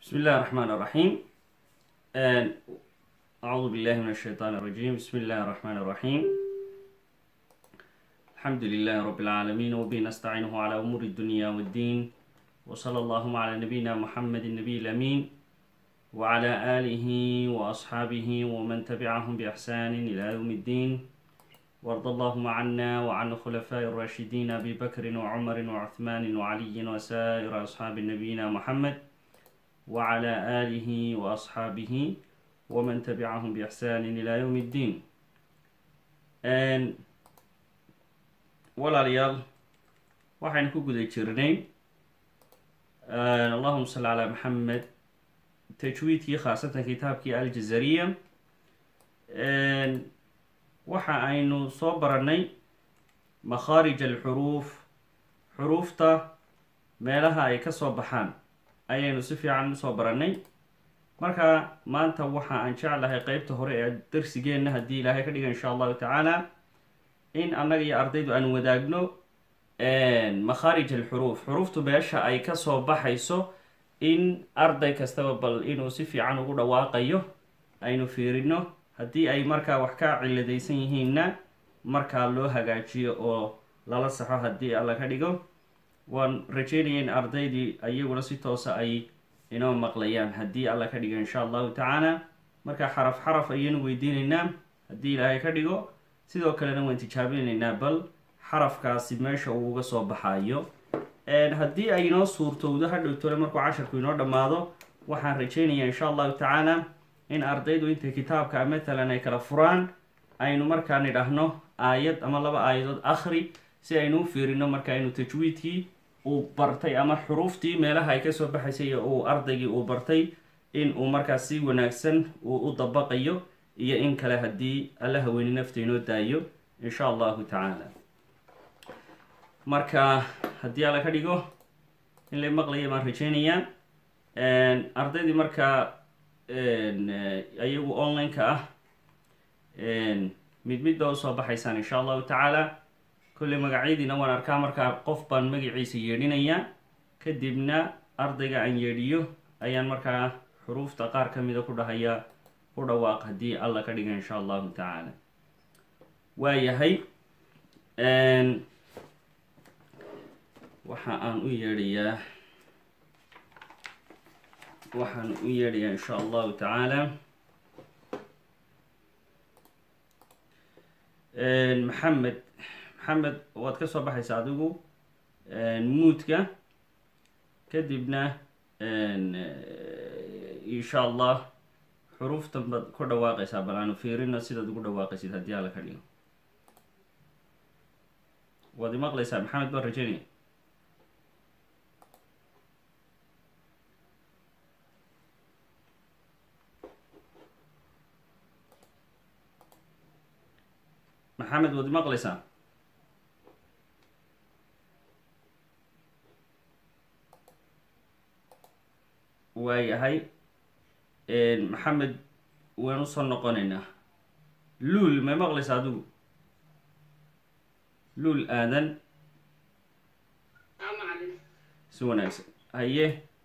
بسم الله الرحمن الرحيم آه، أعوذ بالله من الشيطان الرجيم بسم الله الرحمن الرحيم الحمد لله رب العالمين وبه نستعينه على أمور الدنيا والدين وصلى اللهم على نبينا محمد النبي الأمين وعلى آله وأصحابه ومن تبعهم بإحسان إلى يوم الدين وارض اللهم عنا وعن الخلفاء الراشدين أبي بكر وعمر وعثمان وعلي وسائر أصحاب نبينا محمد وعلى آله وأصحابه ومن تبعهم بإحسان إلى يوم الدين walaalayaal waxaynu ku guda jirnay allahuma salli calaa maxamed tajwiidkii khaasatan kitaabkii aljazariya waxa aynu soo baranay makhaarij alxuruuf xuruufta meelaha ay ka soo baxaan ayaynu si fiican usoo baranay marka maanta waxa aan jeclahay qeybta hore ee darsigeenna haddii ilaahay ka dhiga insha allahu tacaala in annaga iyo ardaydu aan wadaagno makhaarij alxuruuf xuruuftu meesha ay kasoo baxayso in arday kastaba bal inuu si fiican ugu dhawaaqayo aynu fiirino haddii ay markaa wax ka ciladaysan yihiinna markaa loo hagaajiyo oo lala saxo haddii alla ka dhigo waan rajeynaya in ardaydii iyaguna si toosa ay inoo maqlayaan haddii alla ka dhigo insha allahu tacaala marka xaraf xaraf ayaynu weydiinaynaa haddii ilaahay ka dhigo sidoo kalena waan tijaabinaynaa bal xarafkaasi meesha uu uga soo baxayo haddii ay inoo suurtowdo hadhowtole markuu casharku inoo dhammaado waxaan rajeynayaa insha allahu tacaala in ardaydu intay kitaabka matalan ay kala furaan aynu markaa nidhaahno aayad ama laba aayadood akhri si aynu u fiirino markaa inuu tajwiidkii uu bartay ama xuruuftii meelaha ay kasoo baxaysay uu ardaygii uu bartay in uu markaas si wanaagsan uu u dabaqayo iyo in kale haddii alla haweyni nafta inoo daayo insha allahu tacaala marka haddii alla ka dhigo in la maqlaya baan rajeynayaa ardaydii markaa iyagu online-ka ah mid mid baa usoo baxaysaan insha allahu tacaala kolley magacyadiina waan arkaa markaa qof baan magaciisa yeedhinayaa kadibna ardayga aan yeedhiyo ayaan markaa xuruufta qaar ka mida ku dhahayaa ku dhawaaq haddii alla ka dhiga insha allahu tacaala waayahay waxa aan u yeedhayaa waxaan u yeedhayaa insha allahu tacaala maxamed maxamed waad ka soo baxaysaa adigu muudka kadibna insha allah xuruuftan baad ku dhawaaqaysaa bal aanu fiirino sidaad ugu dhawaaqaysid haddii alla ka dhigo waad imaqlaysaa maxamed baan rajeynaya maxamed waad imaqlaysaa waayahay maxamed waan usoo noqonaynaa luul may maqlaysa adigu luul aadan si wanaagsan haye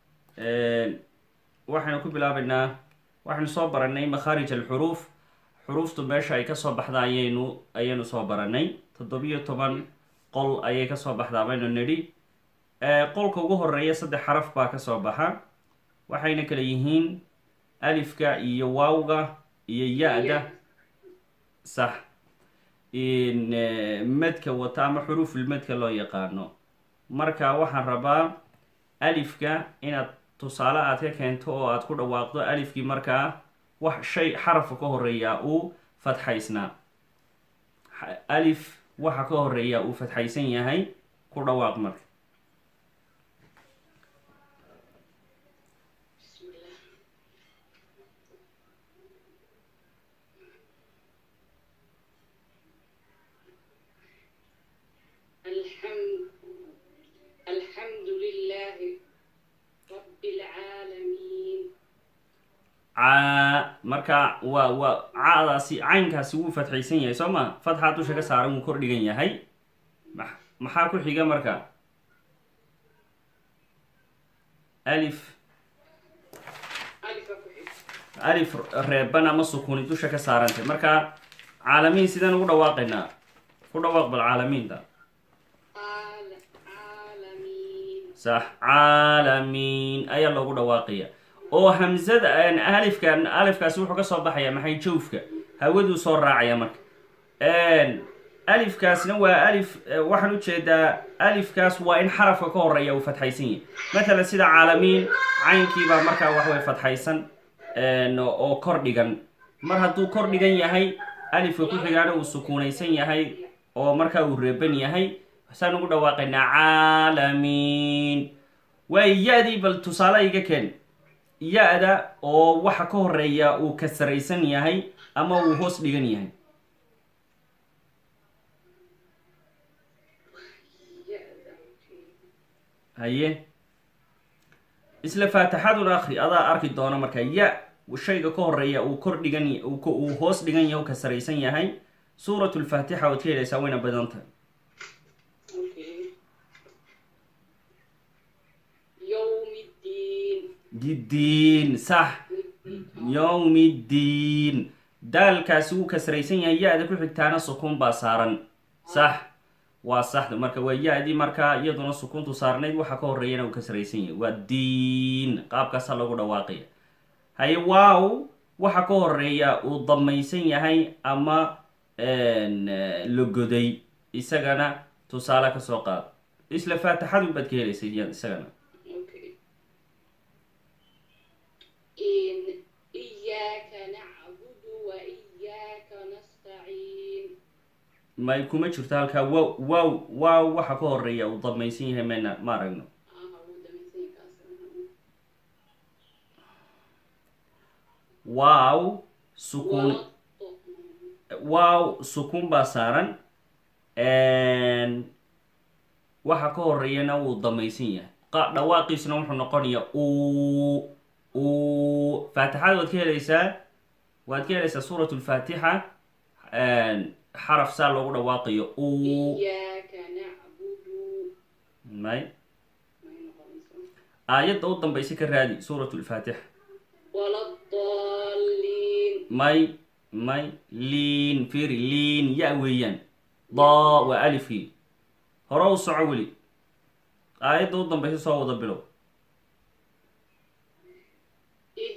waxaynu ku bilaabaynaa waxaynu soo baranay makhaarij alxuruuf xuruuftu meesha ay kasoo baxda ayaynu ayaynu soo baranay toddobiyo toban qol ayay kasoo baxdaa baynu nidhi qolka ugu horeeya saddex xaraf baa kasoo baxa waxayna kala yihiin alifka iyo waawga iyo ya-da sax medka wata ama xuruufulmedka loo yaqaano marka waxaan rabaa alifka inaad tusaale aad ka keento oo aad ku dhawaaqdo alifkii markaa wax shay xarafka ka horeeyaa uu fatxaysnaa alif waxa ka horeeyaa uu fatxaysan yahay ku dhawaaq marka caa marka waa waa caadaasi caynkaasi wuu fatxaysan yahay soo ma fatxaa dusha ka saaran wuu kor dhigan yahay maxaa ku xiga marka alif alif reeban ama sukuni dusha ka saarantay marka caalamiin sidaan ugu dhawaaqaynaa ku dhawaaq bal caalamiinta عال- عالمين sax caalamiin ayaa loogu dhawaaqaya oo hamzada alifkan alifkaasi wuxuu ka soo baxaya maxay jawfka hawaduu soo raacaya marka alifkaasna waa alif waxaan ujeedaa alifkaas waa in xarafka ka horeeya uu fatxaysan yahay matalan sida caalamiin caynkiibaa markaa waxway fatxaysan oo kor dhigan mar hadduu kor dhigan yahay alifka ku xigaana uu sukuunaysan yahay oo markaa uu reeban yahay saan ugu dhawaaqaynaa caalamiin waay ya-dii bal tusaale iga keen ya-da oo waxa ka horeeya uu kasraysan yahay ama uu hoos dhigan yahay haye isla faatixadun akri adaa arki doona marka ya shayga ka horeeya uu kor dhigan uu hoos dhigan yahay u kasraysan yahay suurat lfaatixa waad ka helaysaa wayna badan tahay اوكي يوم الدين diddiin sax yowmi ddiin daalkaasi wuu kasraysan yahay ya-da ku xigtaana sukuun baa saaran sax waa saxda marka waa ya-dii markaa iyaduna sukuuntu saarnayd waxa ka horeeyana uu kasraysan yahay waa diin qaabkaasaa lagu dhawaaqaya haye waaw waxa ka horeeya uu damaysan yahay ama la goday isagana tusaale kasoo qaad isla faatixadu baad ka helaysa isagana اوكي إن إياك نعبد وإياك نستعين may kuma jirto halkaa wow wow wow waxa ka horeeya uu damaysan yahay mayna ma aragno آه هو ده من سنة كاسر wow sukuun wow sukuun baa saaran waxa ka horeeyana wuu damaysan yahay qa dhawaaqiisuna wuxuu noqonayaa u u faatixada waad ka helaysaa waad ka helaysaa suurat lfaatixa xaraf saa loogu dhawaaqayo u إياك نعبد may ما ينقص aayadda u dambaysa ka raadi suurat lfaatixa ولا الضالين may may liin firi liin ya weeyaan daa waa alifkii hore u soco weli aayadda u dambaysa soo wada bilow إيه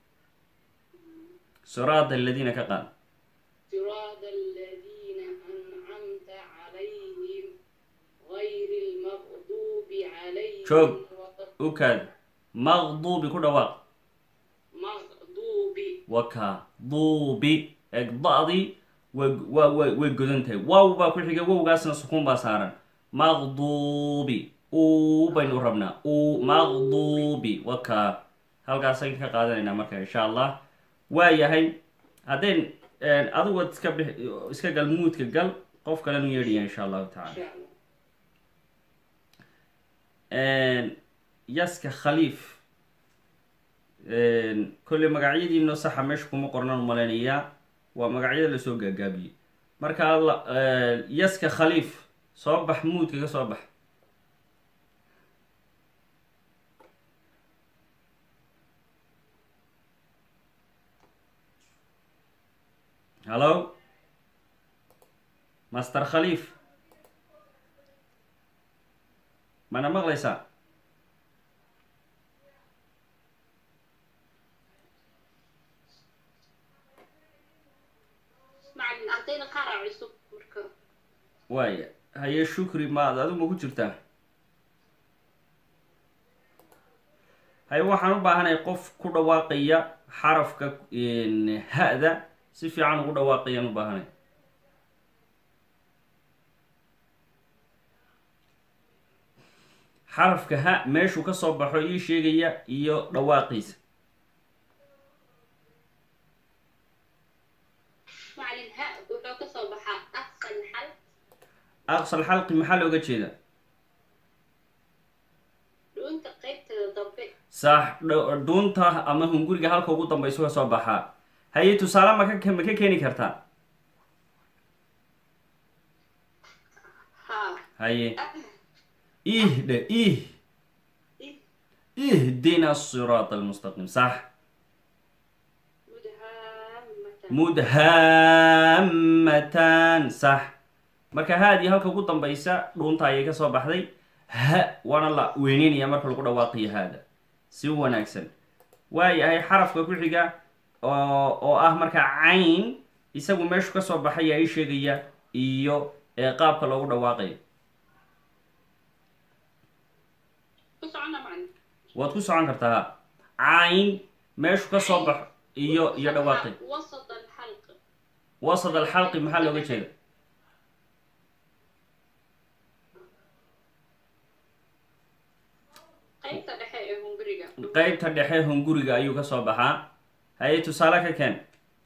siraada aladiina ka qaad صراط الذين أنعمت عليهم غير المغضوب عليهم شوف. ولا u kaad maqduubi ku dhawaaq المغضوب waka duubi eeg da-dii way wa wa way godan tahay wow baa ku xiga wowgaasna sukuun baa saaran maqduubi u baynu rabnaa u maqduubi waka halkaasaan ka qaadanaynaa marka insha allah waa yahay haddayn adigu waad iska bix iska gal muudka gal qof kalenu yeedhaya insha allahu إن tacala شاء الله yaska khaliif kolley magacyadiino saxa meesha kuma qornaan umalaynayaa waa magacyada lasoo gaagaabiyey marka la- yaska khaliif soo bax muudka ka soo bax hallo master khaliif mana maqlaysaa macalin ardayda qaar aa cusub marka waaya haye shukri maad adigu ma ku jirtaa haye waxaan u baahanay qof ku dhawaaqaya xarafka ha-da si fiican ugu dhawaaqayaan u baahanay xarafka ha meeshuu ka soo baxo ii sheegaya iyo dhawaaqiisa macalin ha wuxuu ka soo baxaa aqsal xal aqsal xalqi maxaa looga jeeda dhuunta qaybteeda dambe saax dh- dhuunta ama hunguriga halka ugu dambayso ka soo baxaa haye tusaale ma ka ma ka keeni kartaa ha haye ih dhe ih ih ihdina asiraat almustaqiim sax mudhaamatan sax marka haadii halka ugu dambaysa dhuunta ayay kasoo baxday ha waana la weyneynaya marka lagu dhawaaqiyo haada si wanaagsan waayahay xarafka ku xiga oo oo ah marka cayn isagu meeshu kasoo baxay yaa ii sheegaya iyo ee qaabka loogu dhawaaqayo ku socona macna waad ku socon kartaa ha cayn meeshu kasoo baxo iyo iyo dhawaaqay wasat alxalq wasad alxalqi maxaa looga jeeda qaybta dhexe ee hunguriga qeybta dhexe hunguriga ayuu kasoo baxaa haye tusaale ka keen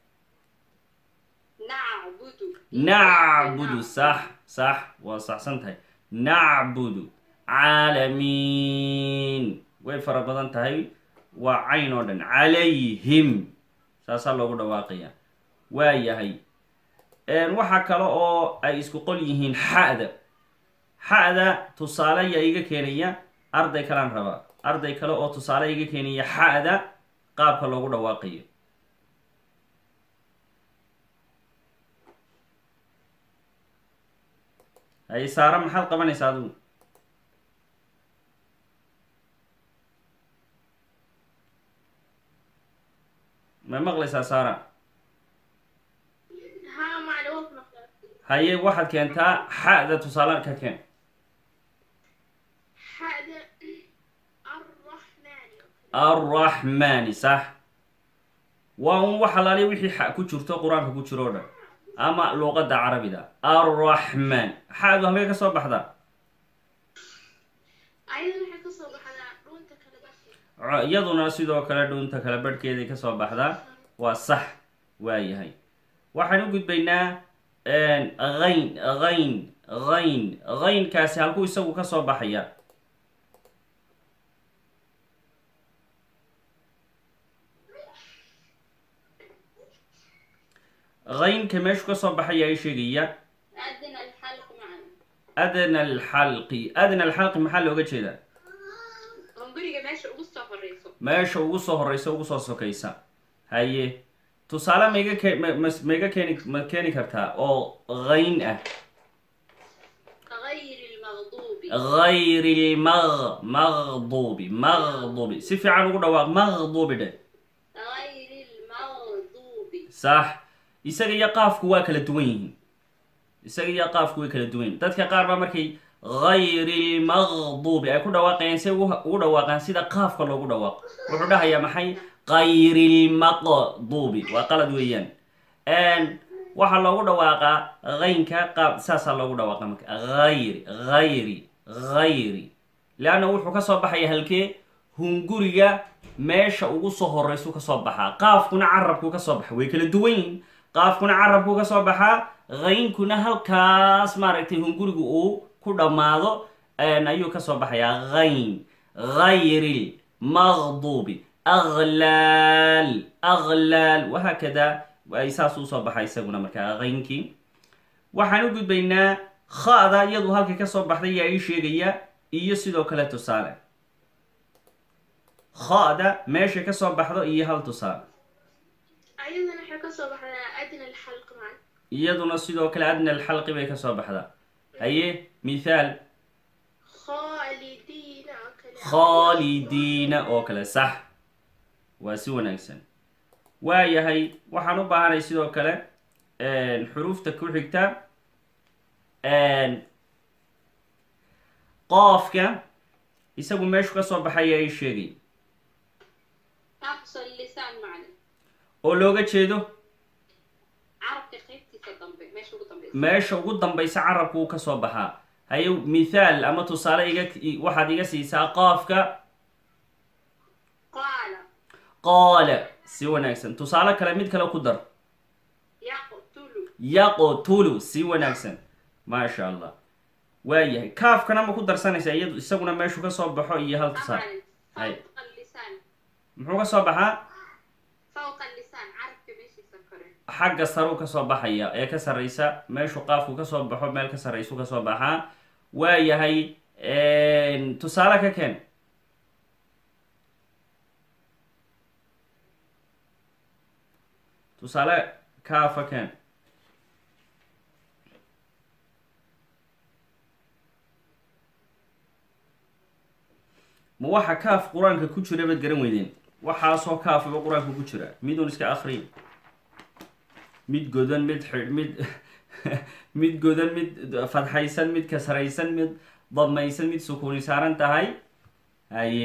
nacbudu nacbudu sax sax waa saxsan tahay nacbudu caalamiin way fara badan tahay waa cayn oo dhan calayhim saasaa loogu dhawaaqaya waa yahay waxaa kale oo ay isku qol yihiin xa'da xa'da tusaale yaa iga keenaya arday kalaan rabaa arday kale oo tusaale iga keenaya xa'da qaabka loogu dhawaaqayo haye saare maxaad qabanaysaa adigu ma maqlaysaa saara haa macna waa ku maqlaa haye waxaad keentaa xa'da tusaale ka keen xada arraxmaani arraxmaani sax waa un wax alaaliya wixii xa ku jirto qur-aanka ku jiro o dhan ama luuqadda carabida arraxmaan xa'du halkay ka soo baxdaa ayadan waxay kasoo baxdaa dhuunta kala baxi Co- iyaduna sidoo kale dhuunta kale barhkeeday kasoo baxdaa waa sax waayahay waxaan u gudbaynaa hayn hayn hayn haynkaasi halkuu isagu kasoo baxaya haynka meeshu kasoo baxaya ay sheegaya adna alxalq macna adna alxalqi adna alxalqi maxaa looga jeedaa hunguriga meesha ugu soo horeyso meesha ugu soo horeysa ugu soo sokaysa haye tusaale maiga ke ma- mas- maiga keeni ma keeni kartaa oo hayn ah غير المغضوب غayri lmaq maqdubi maqdubi si fiican ugu dhawaaq maqdubi dhe غير المغضوب sax isaga iyo qaafku waa kala duwan yihiin isaga iyo qaafku way kala duwan yihiin dadka qaar baa markay hayri lmaqdubi ay ku dhawaaqayaan si ugu ugu dhawaaqaan sida qaafka loogu dhawaaqo wuxuu dhahayaa maxay qayri lmaqdubi waa qalad weeyaan waxaa loogu dhawaaqaa haynka qaab saasaa loogu dhawaaqa marka hayri hayri hayri leanna wuxuu kasoo baxaya halkee hunguriga meesha ugu soo horeysu kasoo baxaa qaafkuna carabku kasoo baxa way kala duwan yihiin qaafkuna carabku kasoo baxaa haynkuna halkaas maaragtay hunguriga uu ku dhammaado ayuu kasoo baxayaa hayn hayri maqdubi aglaal aglaal wahaakada ay saas usoo baxa isaguna markaa haynkii waxaan u gudbaynaa khada iyadu halkay kasoo baxday yaa ii sheegaya iyo sidoo kale tusaale khada meeshay kasoo baxdo iyo hal tusaale أيضا waxay kasoo baxdaa adna alxalq macna iyaduna sidoo kale adna alxalqi bay kasoo baxdaa haye mithaal khaalidiina oo kale khaalidiina oo kale sax waa si wanaagsan waayahay waxaan u baahanay sidoo kale xuruufta ku xigta qoofka isagu meeshu kasoo baxaya ay sheegay aqsa lisaan macna oo looga jeedo carabka qaybtiisa dambe meesha ugu dambeysa meesha ugu dambaysa carabku uu kasoo baxaa haye mithaal ama tusaale iga waxaad iga siisaa qoofka qaala qaala si wanaagsan tusaale kale mid kale ku dar yaqtulu yaqtulu si wanaagsan maasha allah waayahay kaafkana ma ku darsanaysaa iyadu isaguna meeshu kasoo baxo iyo hal tusaale طبعا هاي. فوق اللسان muxuu kasoo baxaa فوق اللسان carabka meeshiisa kore xagga saruu kasoo baxaya ee ka sarraysa meeshu qaafku kasoo baxo meel ka sarraysu kasoo baxaa waayahay tusaale ka keen tusaale kaafa ken ma waxa kaaf qur-aanka ku jira baad garan weydeen waxaasoo kaafaba qur-aanka ku jira midun iska akriya mid godan mid xidh mid mid godan mid fadxaysan mid kasraysan mid dadmaysan mid sukuuni saaran tahay haye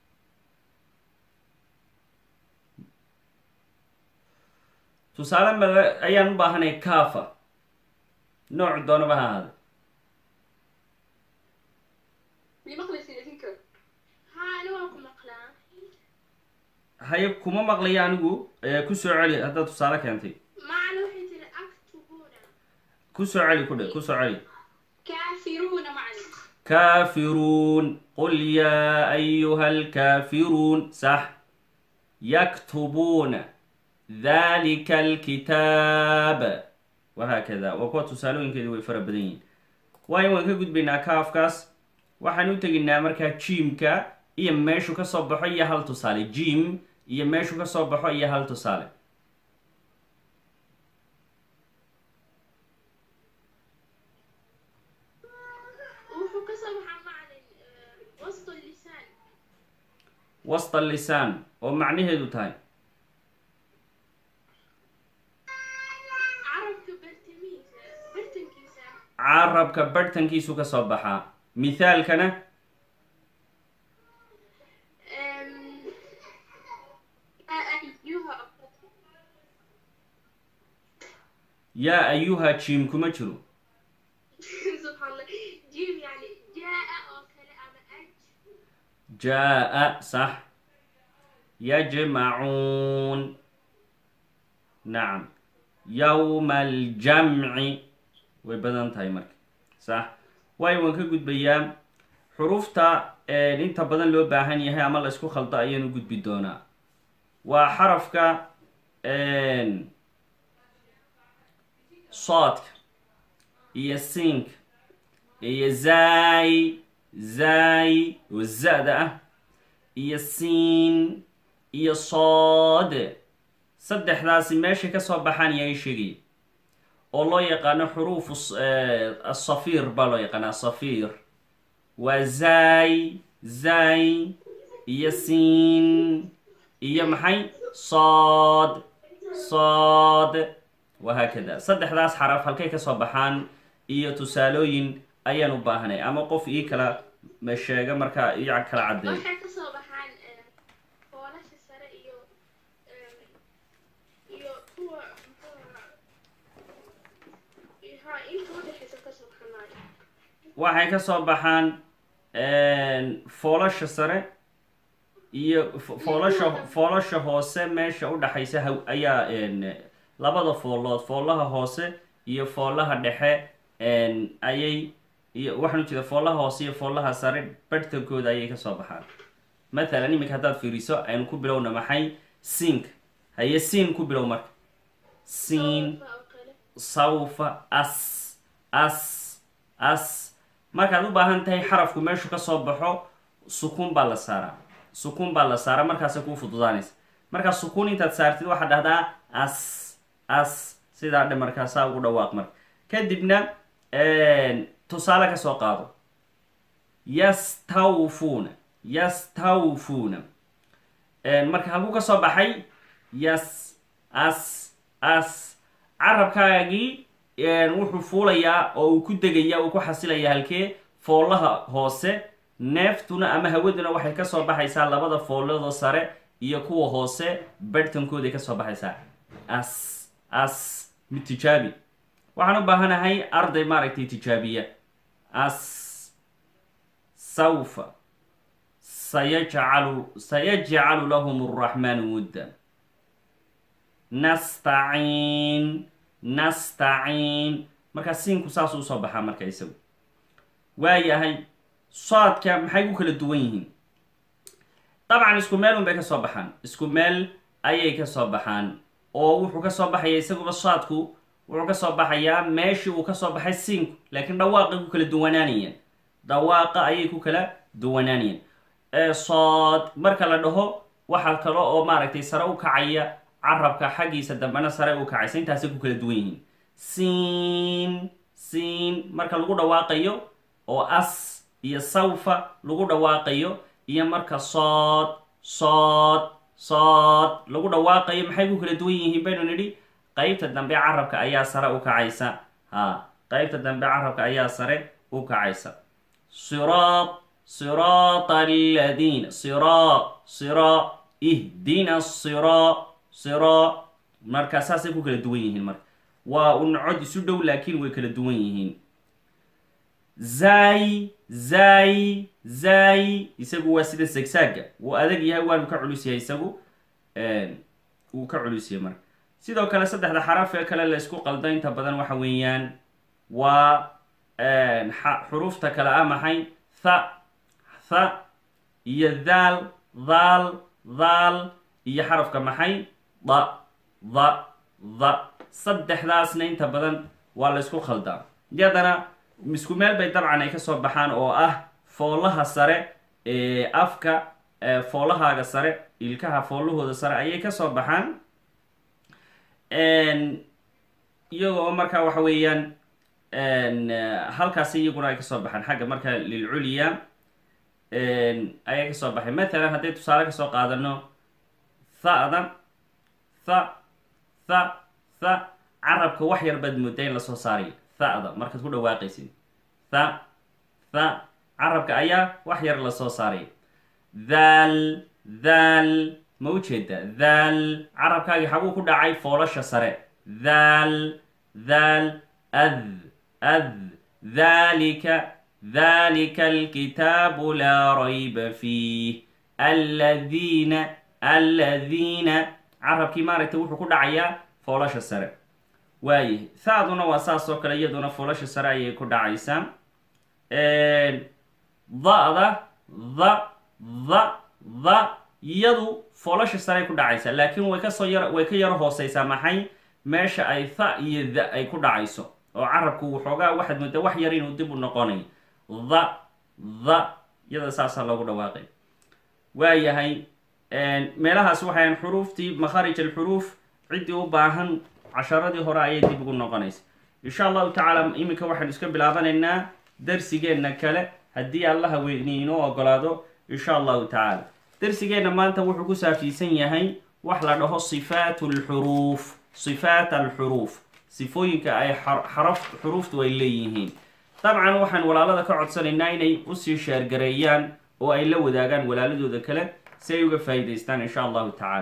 tusaale male ayaan u baahanay kaafa nooc doonaba ha ahaada maqlaysin idinka haa ani waan ku maqlaa haye kuma maqlaya anigu ee ku soo celi haddaad tusaale keentay macna waxay tiri aktubuuna ku soo celi ku dhe ku soo celi kaafiruuna macna كافرون قل يا أيها الكافرون صح يكتبون ذلك الكتاب وهكذا وكو تسالون كذا ويفر بدين واي وان كقد بينا كافكاس waxaan u teginaa markaa jiimka iyo meeshu ka soo baxo iyo hal tusaale jiim iyo meeshu ka soo baxo iyo hal tusaale wuxuu ka soo baxaa macalin wasta lisaan wasta lisaan oo macnaheedu tahay carabka bartamiisa bartankiisa carabka barhtankiisu ka soo baxaa mithaalkana ayuha yaa ayuha jiim kuma jiro subxaan allah jiim yani jaa oo kale ama aj jaa sax yajmacuun nacam yowma aljamci way badan tahay marka sax waayo waan ka gudbayaa xuruufta inta badan loo baahan yahay ama la isku khaldo ayaan u gudbi doonaa waa xarafka soodka iyo siinka iyo zaay zaay oo za-da ah iyo siin iyo sood saddexdaasi meeshay ka soo baxaan yaa sheegaya oo loo yaqaano xuruufu asafiir baa loo yaqaana asafiir waa zaay zaay iyo siin iyo maxay sood sood wahaakada saddexdaas xaraf halkay ka soo baxaan iyo tusaalooyin ayaan u baahanay ama qof ii kala sheega markaa ii kala caddeey waxay ka soo baxaan foolasha sare iyo iyo kuwa ha inta udhexaysa ka soo baxanayo waxay ka soo baxaan foolasha sare iyo foolasha foolasha hoose meesha udhaxaysa ha ayaa labada foolood foolaha hoose iyo foolaha dhexe ayay iyo waxaan ujeeda foolaha hoose iyo foolaha sare barhtankooda ayay kasoo baxaan mathalan iminka haddaad fiiriso aynu ku bilowna maxay siinka haye siin ku bilow marka siin oo kale sawfa as as as markaad u baahan tahay xarafku meeshu ka soo baxo sukuun baa la saaraa sukuun baa la saaraa markaasay kuu fududaanaysa markaa sukuun intaad saartid waxaad dhahdaa as as sidaa dhe markaasaa ugu dhawaaq marka kadibna tusaale ka soo qaado yastawfuuna yastawfuuna marka halkuu ka soo baxay yas as as carabkaagii wuxuu fuulayaa oo uu ku degayaa uu ku xasilayaa halkee foolaha hoose neeftuna ama hawaduna waxay kasoo baxaysaa labada foolladoo sare iyo kuwa hoose barhtankooday kasoo baxaysaa as as mid tijaabi waxaan u baahanahay arday maaragtay tijaabiya as sawfa sayajcalu sayajcalu lahum araxmaanu wudda nastaciin nastaciin markaa siinku saasuu usoo baxaa marka isagu waayahay soodka maxay ku kala duwan yihiin dabcan isku meel un bay ka soo baxaan isku meel ayay ka soo baxaan oo wuxuu ka soo baxaya isaguba soodku wuxuu ka soo baxayaa meeshii uu ka soo baxay siinku laakiin dhawaaqay ku kala duwanaanayeen dhawaaqa ayay ku kala duwanaanayeen sood marka la dhaho waxaa kale oo maaragtay sare u kacaya carabka xaggiisa dambena sare u kacaysa intaasay ku kala duwan yihiin siin siin marka lagu dhawaaqayo oo as iyo sawfa lagu dhawaaqayo iyo marka sood sood sood lagu dhawaaqayo maxay ku kala duwan yihiin baynu nidhi qeybta dambe carabka ayaa sare u kacaysa ha qeybta dambe carabka ayaa sare u kacaysa siraat siraata aladiina siraa siraa ihdina siraa siraa marka saasay ku kala duwan yihiin marka waa un cod isu dhow laakiin way kala duwan yihiin zay zay zay isagu waa sida sagsaaga wuu adag yahay waanu ka culus yahay isagu wuu ka culus yahay marka sidoo kale saddexda xaraf ee kale la isku qaldo inta badan waxa weeyaan waa xuruufta kale ah maxay tha tha iyo daal daal daal iyo xarafka maxay da da da saddexdaasna inta badan waa la isku khaldaa iyadana isku meel bay dabcan ay kasoo baxaan oo ah foolaha sare ee afka foolahaaga sare ilkaha foolahooda sare ayay kasoo baxaan iyaga oo markaa waxa weeyaan halkaasi iyaguna ay kasoo baxaan xagga marka lilculya ayay kasoo baxay mathalan hadday tusaale kasoo qaadano thada tha tha tha carabka wax yar baad moodaa in lasoo saarayo thada markaad ku dhawaaqaysid tha tha carabka ayaa wax yar lasoo saaraya thal thal ma ujeeda thal carabkaagii xaguu ku dhacay foolasha sare thal thal ad ad dhalika dhalika alkitaabu laa rayba fiih aladiina aladiina carabkii maaragtay wuxuu ku dhacayaa foolasha sare waaye thaaduna waa saas oo kale iyaduna foolasha sare ayay ku dhacaysaa da-da da da da iyadu foolasha sare ay ku dhacaysaa laakiin way kasoo yar way ka yaro hooseysaa maxay meesha ay tha iyo da ay ku dhacayso oo carabku waxoogaa waxaad moodaa wax yar inuu dib u noqonayo da da iyada saasaa loogu dhawaaqay waayahay meelahaas waxayan xuruuftii makharij alxuruuf ciddii u baahan casharadii hore ayay dib ugu noqonaysa insha allahu tacaala iminka waxaynu iska bilaabanaynaa darsigeenna kale haddii allaha weyni inoo ogolaado insha allahu tacaala darsigeenna maanta wuxuu ku saabsiisan yahay wax la dhaho sifaat alxuruuf sifaat alxuruuf sifooyinka ay xaraf xuruuftu ay leeyihiin dabcan waxaan walaalada ka codsanaynaa inay usii sheergareeyaan oo ay la wadaagaan walaaladooda kale si ay uga faa'iidaystaan insha allahu tacaala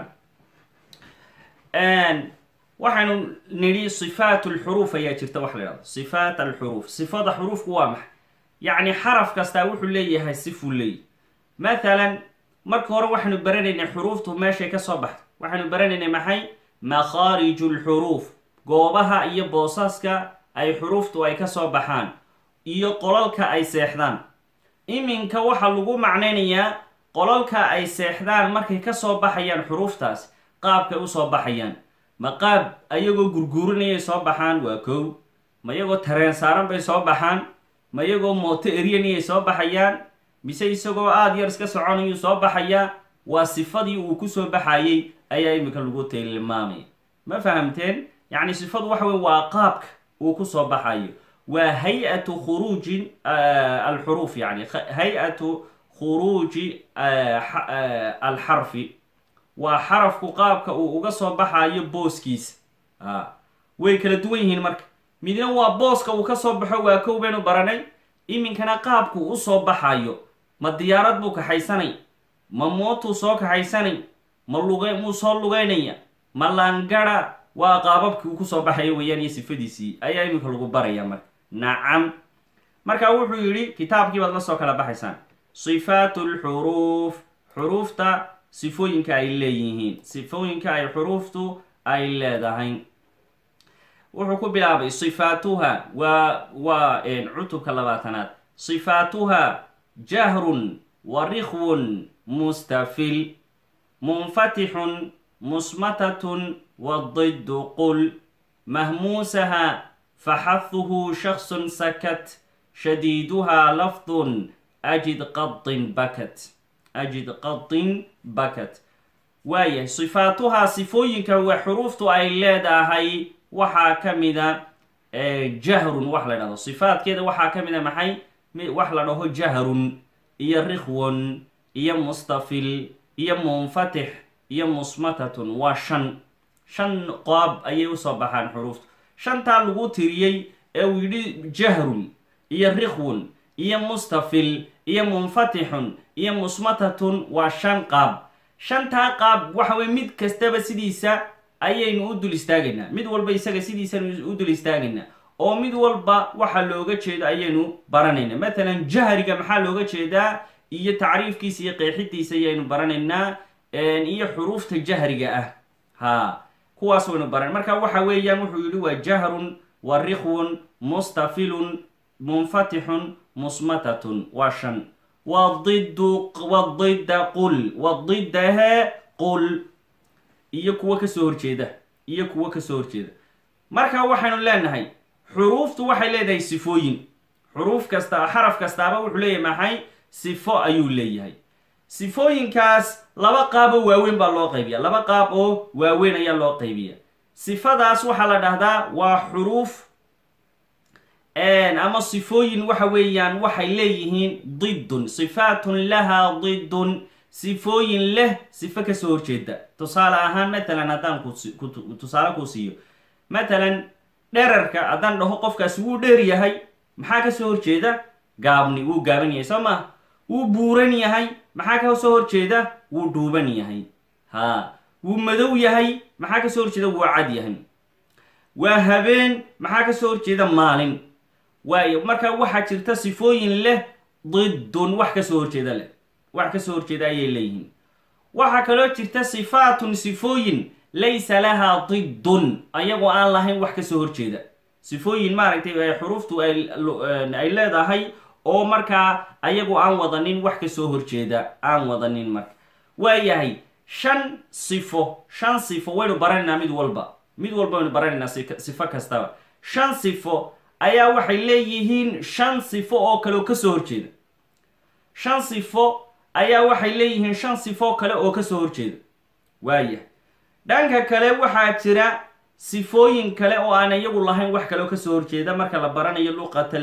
waxaynu nidhi sifaat alxuruuf ayaa jirta wax la yhahdo sifaat alxuruuf sifada xuruufku waa maxay yacni xaraf kastaa wuxuu leeyahay sifuu leeyahy mathalan marka hore waxaynu baranaynay xuruuftu meeshay ka soo baxdo waxaynu baranaynay maxay makhaariju lxuruuf goobaha iyo boosaska ay xuruuftu ay ka soo baxaan iyo qolalka ay seexdaan iminka waxaa lagu macnaynayaa qolalka ay seexdaan markay ka soo baxayaan xuruuftaas qaabkay usoo baxayaan ma qaab ayagoo gurguurinayay soo baxaan waa kow ma iyagoo tareen saaran bay soo baxaan ma iyagoo mooto eryanayay soo baxayaan mise isagoo aada yar iska soconayuu soo baxayaa waa sifadii uu kusoo baxayay ayaa iminka lagu tilmaamaya ma fahamteen yacni sifadu waxa wey waa qaabka uu kusoo baxayo waa hay-atu khuruuji alxuruuf yani hay-atu khuruuji alxarfi waa xarafku qaabka uu uga soo baxayo booskiisa way kala duwan yihiin marka midna waa booska uu kasoo baxo waa kow baynu baranay iminkana qaabku usoo baxayo ma diyaarad buu kaxaysanay ma mootuu soo kaxaysanay ma luga muu soo lugeynaya ma laangara waa qaababkii uu kusoo baxayo weeyaan iyo sifadiisii ayaa iminka lagu baraya marka nacam marka wuxuu yidhi kitaabkii baad la soo kala baxaysaan sifaat lxuruuf xuruufta sifooyinka ay leeyihiin sifooyinka ay xuruuftu ay leedahay wuxuu ku bilaabay sifaatuha waa waa cutubka labaatanaad sifaatuha jahrun wa rikhwun mustafil munfatixun musmatatun wadiddu qul mahmuusaha faxahuhu shaksun sakat shadiiduha lafdun ajid qadin bakat ajid qadin bakat waayahay sifaatuhaa sifooyinka wa xuruuftu ay leedahay waxaa ka mida jahrun wax la dhahdo sifaadkeeda waxaa ka mida maxay wax la dhaho jahrun iyo rikhwon iyo mustafil iyo munfatix iyo musmatatun waa shan shan qaab ayay usoo baxaan xuruuftu shantaa lagu tiriyey ee uu yidhi jahrun iyo rikhwon iyo mustafil iyo munfatixun iyo musmatatun waa shan qaab shantaa qaab waxa weye mid kastaba sidiisa ayaynu u dul istaagaynaa mid walba isaga sidiisanu u dul istaagaynaa oo mid walba waxa looga jeedo ayaynu baranaynaa matalan jahriga maxaa looga jeedaa iyo tacriifkiisa iyo qeexidiisa ayaynu baranaynaa iyo xuruufta jahriga ah ha kuwaas waynu baran marka waxa weeyaan wuxuu yidhi waa jahrun wa rikhwun mustafilun munfatixun musmatatun waa shan wadidu wadida qul wadidahe qul iyo kuwo kasoo horjeeda iyo kuwo kasoo horjeeda marka waxaynu leenahay xuruuftu waxay leedahay sifooyin xuruuf kasta xaraf kastaaba wuxuu leeyahay maxay sifo ayuu leeyahay sifooyinkaas laba qaaboo waaweyn baa loo qaybiya laba qaab oo waaweyn ayaa loo qaybiya sifadaas waxaa la dhahdaa waa xuruuf ama sifooyin waxa weeyaan waxay leeyihiin didun sifaatun lahaa didun sifooyin leh sifo kasoo horjeeda tusaale ahaan matalan haddaan tusaale kuu siiyo matalan dherarka haddaan dhaho qofkaasi wuu dheer yahay maxaa kasoo horjeeda gaabni wuu gaaban yahay soo ma wuu buuran yahay maxaa kasoo horjeeda wuu dhuuban yahay ha wuu madow yahay maxaa kasoo horjeeda wuu cad yahay waa habeen maxaa kasoo horjeeda maalin waayo marka waxaa jirta sifooyin leh didun wax kasoo horjeeda leh wax kasoo horjeeda ayay leeyihiin waxaa kaloo jirta sifaatun sifooyin laysa lahaa didun ayagoo aan lahayn wax kasoo horjeeda sifooyin maaragtay xuruuftu ay leedahay oo markaa ayagoo aan wadanin wax kasoo horjeeda aan wadanin marka waayahay shan sifo shan sifo waynu baranaynaa mid walba mid walba waynu baranaynaa sifo kastaba shan sifo ayaa waxay leeyihiin shan sifo oo kale oo kasoo horjeeda shan sifo ayaa waxay leeyihiin shan sifo kale oo kasoo horjeeda waaya dhanka kale waxaa jira sifooyin kale oo aan iyagu lahayn wax kale oo kasoo horjeeda marka la baranayo luqata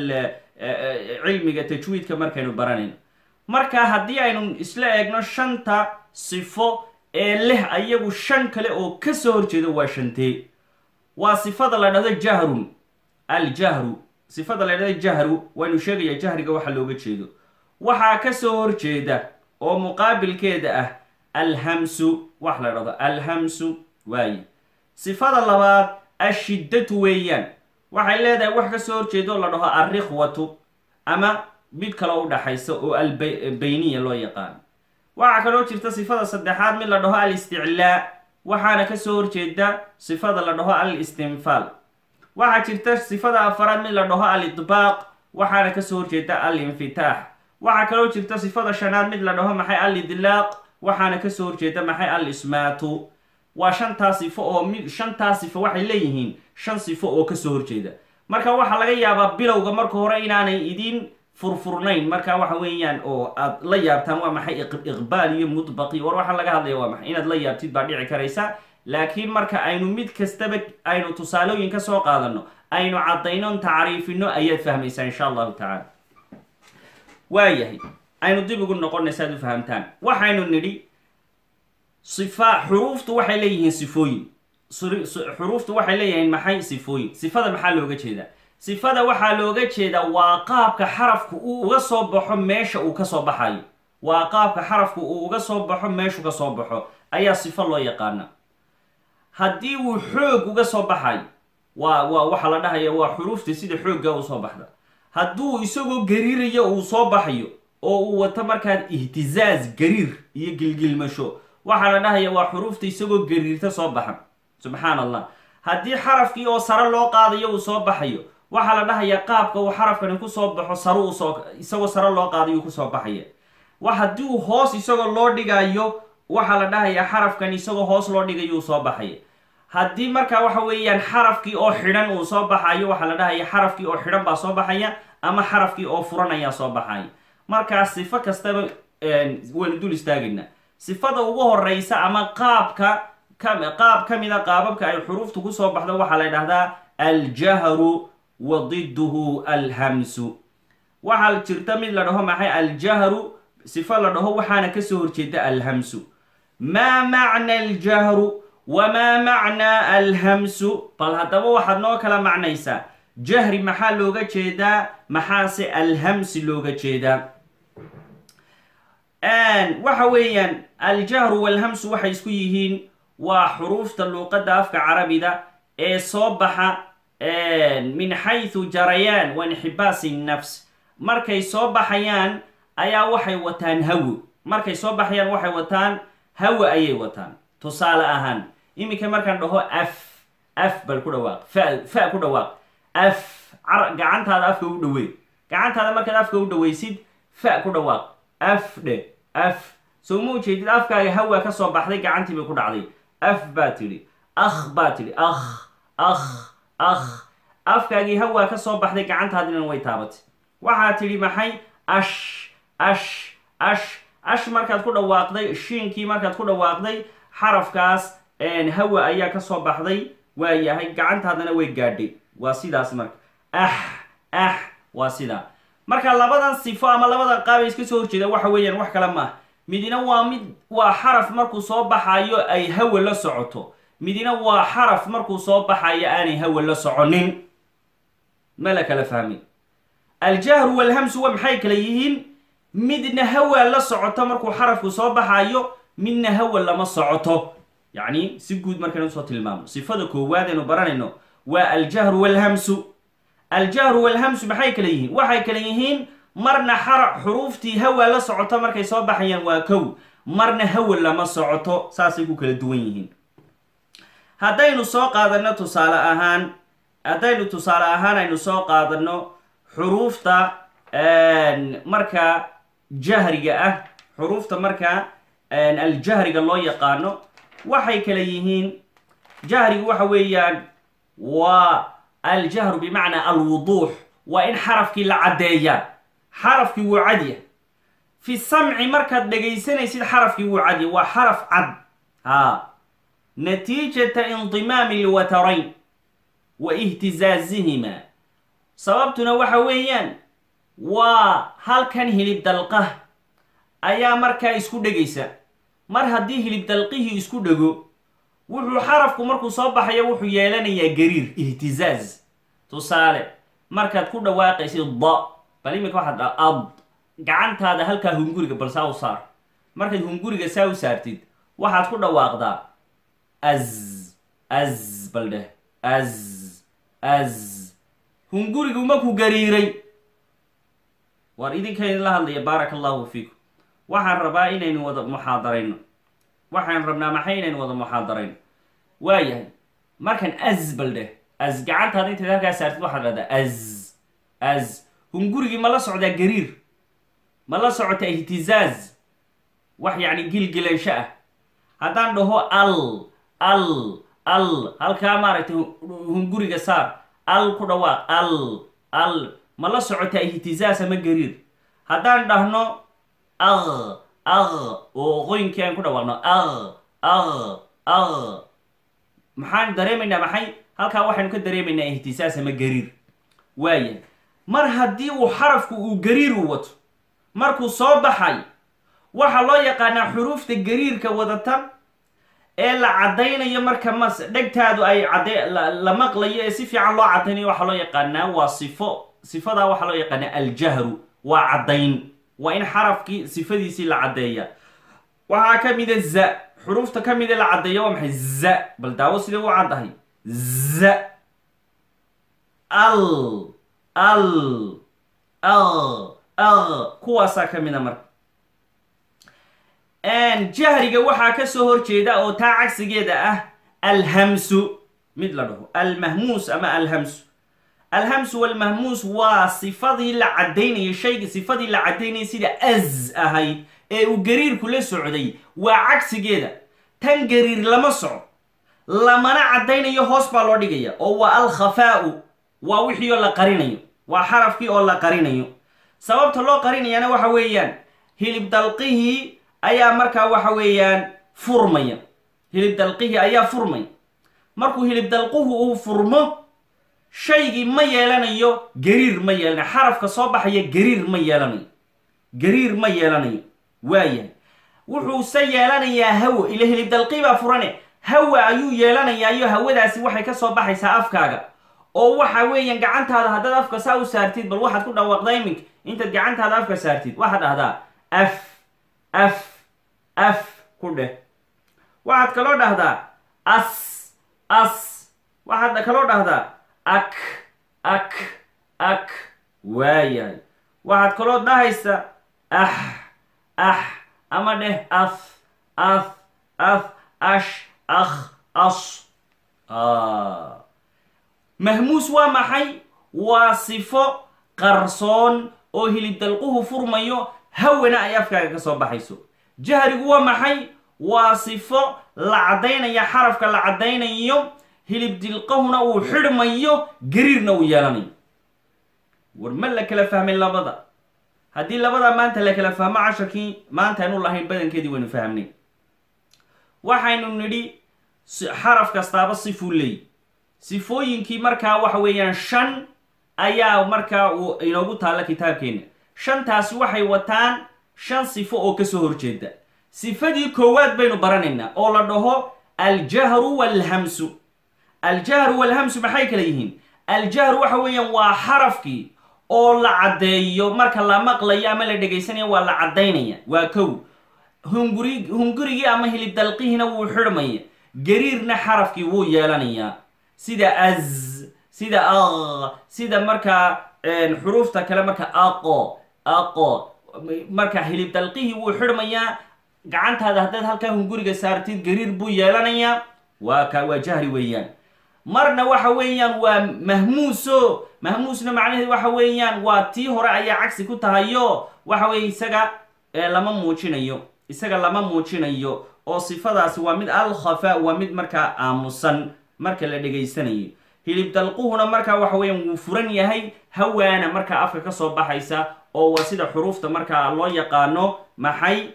cilmiga tajwiidka markaynu baranayno marka haddii aynu isla eegno shanta sifo ee leh ayagu shan kale oo kasoo horjeeda waa shantee waa sifada la dhahdo jahrun aljahru sifada la dhahdo jahru waynu sheegayaa jahriga waxa looga jeedo waxaa kasoo horjeeda oo muqaabilkeeda ah alhamsu wax la dhahdo alhamsu waaye sifada labaad ashiddatu weeyaan waxay leedahay wax kasoo horjeedo la dhaho alrikhwatu ama mid kale u dhaxaysa oo albayniya loo yaqaano waxaa kaloo jirta sifada saddexaad mid la dhaho alisticlaa waxaana kasoo horjeeda sifada la dhaho alistinfaal waxaa jirta sifada afaraad mid la dhaho alidbaaq waxaana kasoo horjeeda alinfitaax waxaa kaloo jirta sifada shanaad mid la dhaho maxay alidlaaq waxaana kasoo horjeeda maxay alismaatu waa shantaa sifo oo mid shantaa sifo waxay leeyihiin shan sifo oo kasoo horjeeda marka waxaa laga yaabaa bilowga marka hore inaanay idin furfurnayn marka waxa weeyaan oo aad la yaabtaan waa maxay iqbaal iyo mudbaqi war waxaa laga hadlaya waa maxay inaad la yaabtid baa dhici karaysa laakiin marka aynu mid kastaba aynu tusaalooyin ka soo qaadano aynu caddaynon tacriifino ayaad fahmaysaa insha allahu tacaala waayahay aynu dib ugu noqonay si aad u fahamtaan waxaynu nidhi sifa xuruuftu waxay leeyihiin sifooyin xuruuftu waxay leeyihiin maxay sifooyin sifada maxaa looga jeedaa sifada waxaa looga jeedaa waa qaabka xarafku uu uga soo baxo meesha uu kasoo baxayo waa qaabka xarafku uu uga soo baxo meeshu ka soo baxo ayaa sifo loo yaqaana haddii uu xoog uga soo baxayo waa waa waxaa la dhahaya waa xuruufta sida xoogga usoo baxda hadduu isagoo gariirayo uu soo baxayo oo uu wato markaan ihtizaaz gariir iyo gilgilmasho waxaa la dhahaya waa xuruufta isagoo gariirta soo baxa subxaan allah haddii xarafkii oo sare loo qaadayo uu soo baxayo waxaa la dhahayaa qaabka uu xarafkani kusoo baxo sare usoo isagoo sare loo qaadayo kusoo baxaya wa haddii uu hoos isagoo loo dhigayo waxaa la dhahayaa xarafkan isagoo hoos loo dhigayo uu soo baxaya haddii markaa waxa weeyaan xarafkii oo xidhan uu soo baxayo waxaa la dhahaya xarafkii oo xidhan baa soo baxaya ama xarafkii oo furan ayaa soo baxaya markaa sifo kastaba waynu dul istaagaynaa sifada ugu horeysa ama qaabka qaab ka mida qaababka ay xuruuftu kusoo baxdo waxaa la ydhahdaa aljahru wa diduhu alhamsu waxaa jirta mid la dhaho maxay aljahru sifo la dhaho waxaana kasoo horjeeda alhamsu maa macna aljahru wamaa macnaa alhamsu bal haddaba waxaad noo kala macnaysaa jahri maxaa looga jeedaa maxaase alhamsi looga jeedaa waxa weeyaan aljahru walhamsu waxay isku yihiin waa xuruufta luuqadda afka carabida ee soo baxa min xaysu jarayaan wa inxibaasi nafs markay soo baxayaan ayaa waxay wataan hawo markay soo baxayaan waxay wataan hawo ayay wataan tusaale ahaan iminka markaan dhaho af af bal ku dhawaaq fa fa ku dhawaaq af gacantaada afka u dhawey gacantaada markaad afka u dhaweysid fa ku dhawaaq af dhe af soo ma ujeedid afkaaga hawa ka soo baxday gacantii bay ku dhacday af baa tidhi akh baa tidhi akh akh akh afkaagii hawaa ka soo baxday gacantaadina way taabatay waxaa tidhi maxay ash ash ash ash markaad ku dhawaaqday shiinkii markaad ku dhawaaqday xarafkaas hawa ayaa ka soo baxday waa yahay gacantaadana way gaadhay waa sidaas marka ax ax waa sidaa marka labadan sifo ama labadan qaabay iska soo horjeeda waxa weeyaan wax kale maaha midina waa mid waa xaraf markuu soo baxayo ay hawa la socoto midina waa xaraf markuu soo baxayo aanay hawa la soconin ma la kala fahmin aljahru walhamsu wa maxay kala yihiin midna hawa la socoto markuu xarafku soo baxayo midna hawa lama socoto yacni si guud markaynu usoo tilmaamo sifada koowaad aynu baranayno waa aljahru walhamsu aljahru walhamsu maxay kala yihiin waxay kala yihiin marna xara xuruuftii hawa la socoto markay soo baxayaan waa kow marna hawa lama socoto saasay ku kala duwan yihiin haddaynu soo qaadano tusaale ahaan haddaynu tusaale ahaan aynu soo qaadano xuruufta marka jahriga ah xuruufta marka aljahriga loo yaqaano waxay kala yihiin jahrigu waxa weeyaan waa aljahru bimacnaa alwuduux waa in xarafkii la caddeeyaa xarafkii wuu cadya fi samci markaad dhegaysanaysid xarafkii wuu cadya waa xaraf cad haa natiijata indimaami lwatarayn wa ihtizaazihima sababtuna waxa weeyaan waa halkan hilib dalqah ayaa markaa isku dhegaysa mar haddii hilib dalqihii isku dhego wuxuu xarafku markuu soo baxayo wuxuu yeelanayaa gariir ihtizaaz tusaale markaad ku dhawaaqaysid da bal iminka waxaad dha ad gacantaada halkaa hunguriga bal saa u saar markaad hunguriga saa u saartid waxaad ku dhawaaqdaa az az bal dheh az az hungurigu maku gariiray waar idinkaydin la hadlaya baaraka allahu fiikum waxaan rabaa inaynu wada muxaadarayno waxaan rabnaa maxay inaynu wada muxaadarayno waayahay markan az bal dheh az gacantaada intayd halkaa saartid waxaad dhahdaa az az hungurigii ma la socdaa gariir ma la socota ihtizaaz wax yacni gilgilansho ah haddaan dhaho al al al halkaa maaragtay hunguriga saar al ku dhawaaq al al ma la socotaa ihtizaaz ama gariir haddaan dhahno aq aq oo qoynkii aan ku dhawaaqno aq aq aq maxaan dareemaynaa maxay halkaa waxaynu ka dareemaynaa ihtisaas ama gariir waaya mar haddii uu xarafku uu gariiru wato markuu soo baxay waxaa loo yaqaanaa xuruufta gariirka wadata ee la caddaynayo marka mas dhegtaadu ay cadde la maqlayo ee si fiican loo caddaynayo waxaa loo yaqaanaa waa sifo sifadaa waxaa loo yaqaanaa aljahru waa caddayn waa in xarafkii sifadiisii la caddeeya waxaa ka mida za xuruufta ka mida la caddeeya waa maxay za bal daawo sidee u caddahay za al al al al kuwaasaa ka mida marka jahriga waxaa ka soo horjeeda oo taa cagsigeeda ah alhamsu mid la dhaho almahmuus ama alhamsu alhamsu walmahmuus waa sifadii la caddaynayay shayga sifadii la caddaynayay sida az ahayd ee uu gariirku la socday waa cagsigeeda tan gariir lama soco lamana caddaynayo hoos baa loo dhigaya oo waa alkhafaa'u waa wixii oo la qarinayo waa xarafkii oo la qarinayo sababta loo qarinayaana waxa weeyaan hilib dalqihii ayaa markaa waxa weeyaan furmaya hilib dalqihii ayaa furmaya markuu hilib dalquhu uu furmo shaygii ma yeelanayo gariir ma yeelanayo xarafka soo baxaya gariir ma yeelanayo gariir ma yeelanayo waayahay wuxuuse yeelanayaa hawo ila hilib dalqii baa furane hawa ayuu yeelanayaayo hawadaasi waxay ka soo baxaysaa afkaaga oo waxa weeyaan gacantaada haddaad afka saa u saartid bal waxaad ku dhawaaqdaa iminka intaad gacantaada afka saartid waxaad dhahdaa af af af ku dheh waxaad kaloo dhahdaa as as waxaad kaloo dhahdaa ak ak ak waayahay waxaad kaloo dhahaysa ax ax ama dheh af af af ash akh as mahmuus waa maxay waa sifo qarsoon oo hilib dalquhu furmayo hawana ay afkaaga ka soo baxayso jahrigu waa maxay waa sifo la caddaynaya xarafka la caddaynayo hilib dilqahuna uu xidhmayo gariirna uu yeelanayo war ma la kala fahmay labada haddii labadaa maanta la kala fahmo casharkii maanta aynu lahayn badankeedii waynu fahmnay waxaynu nidhi xaraf kastaaba sifuu leey sifooyinkii markaa waxa weeyaan shan ayaa markaa uu inoogu taalla kitaabkeenna shantaasi waxay wataan shan sifo oo kasoo horjeeda sifadii koowaad baynu baranaynaa oo la dhaho aljahru walhamsu aljahru walhamsu maxay kala yihiin aljahru waxa weeyaan waa xarafkii oo la caddeeyo marka la maqlayo ama la dhegaysanayo waa la caddaynaya waa kow hunguri hungurigii ama hilib dalqihiina wuu xidhmaya gariirna xarafkii wuu yeelanayaa sida az sida aq sida markaa xuruufta kale marka aqo aqo marka hilib dalqihii wuu xidhmayaa gacantaada haddaad halkaa hunguriga saartid gariir buu yeelanayaa waa ka waa jahri weeyaan marna waxa weeyaan waa mahmuuso mahmuusna macnaheedu waxa weeyaan waa tii hore ayaa cagsi ku tahayo waxa weeye isaga lama muujinayo isaga lama muujinayo oo sifadaasi waa mid alkhafa waa mid markaa aamusan marka la dhegaysanayo hilib dalquhuna markaa waxa weeyaan wuu furan yahay hawaana markaa afka ka soo baxaysa oo waa sida xuruufta markaa loo yaqaano maxay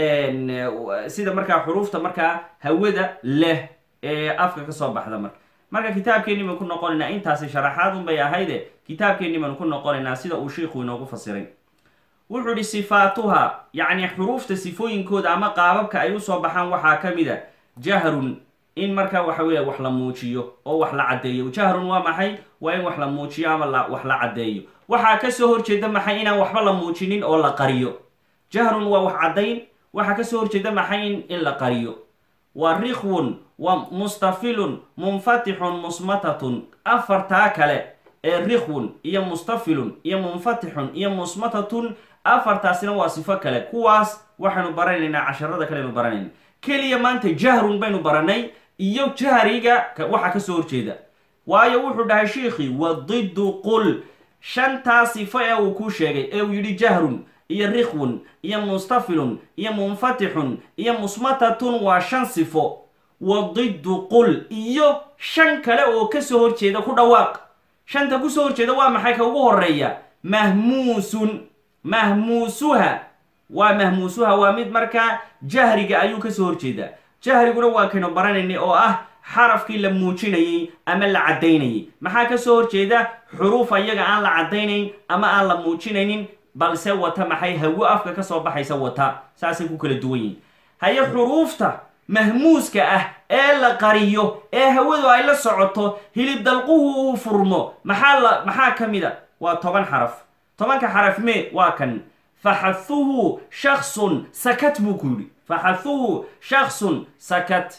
sida markaa xuruufta markaa hawada leh ee afka ka soo baxda marka marka kitaabkeenni baan ku noqonaynaa intaasi sharaxaad unbay ahayde kitaabkeenni baanu ku noqonaynaa sida uu sheikhu inoogu fasiray wuxuu ihi sifaatuha yacni xuruufta sifooyinkooda ama qaababka ay usoo baxaan waxaa ka mid a jahrun in markaa waxa weeya wax la muujiyo oo wax la caddeeyo jahrun waa maxay waa in wax la muujiyo ama la wax la caddeeyo waxaa kasoo horjeeda maxay inaan waxba la muujinin oo la qariyo jahrun waa wax caddayn waxaa kasoo horjeeda maxay in in la qariyo waa rikhwun waa mustafilun munfatixun musmatatun afartaa kale ee rikhwun iyo mustafilun iyo munfatixun iyo musmatatun afartaasina waa sifo kale kuwaas waxaynu baranaynaa casharada kaleynu baranayna keliya maanta jahrun baynu baranay iyo jahriga waxaa kasoo horjeeda waayo wuxuu dhahay sheikhi wadiddu qul shantaa sifo ee uu ku sheegay ee uu yidhi jahrun iyo rikhwun iyo mustafilun iyo munfatixun iyo musmatatun waa shan sifo wadiddu qul iyo shan kale oo kasoo horjeeda ku dhawaaq shanta kusoo horjeeda waa maxay ka ugu horeeya mahmuusun mahmuusuha waa mahmuusuha waa mid markaa jahriga ayuu kasoo horjeedaa jahriguna waa kaynu baranaynay oo ah xarafkii la muujinayay ama la caddaynayay maxaa kasoo horjeeda xuruuf ayaga aan la caddaynayn ama aan la muujinaynin balse wata maxay hawo afka kasoo baxaysa wata saasay ku kala duwan yihin haye xuruufta mahmuuska ah ee la qariyo ee hawadu ay la socoto hilib dalquhu uu furmo maxaa la maxaa ka mid a waa toban xaraf tobanka xaraf mee waa kan faxahuhu shaksun sakat buu ku yidhi faxahuhu shaksun sakat